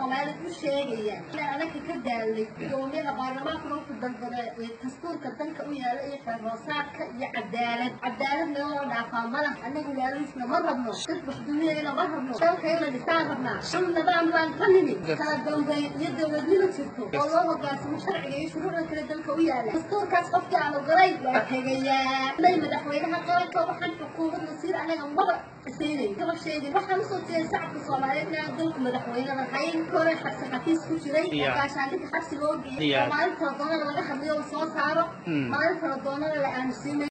soomaaliyeed u sheegaya inaan anaga ka daalnay gudoomiyaha baarlamaanka wuxuu dalbada dastuurka dalka u yaala iyo xeeroosaadka iyo cadaalad cadaalad nagoo dhaafaa madax anagu laaluusna ma rabno dad waxdumiyayna ma rabno dalkayna dhisaan rabnaa shul nidaam baan ka nimi kala dambeyn iyo dowladnimo jirto oo loo hoggaansamo sharciga iyo shuruucda kale dalka u yaala dastuurkaas qofkii aan ogolay waa tegayaa nay madaxweynaha qaranka waxaan xukuumad wasiir anaga maba siinay kama sheegin waxaan usoo jeeday shacabka soomaaliyeed inaan dalku madaxweyne lahayn kore xabsi xafiis ku jiray gaashaandhigga xabsi loo geeyay oo maalinta doonada laga hadlayo la soo saaro maalinta doonada la aamusiinay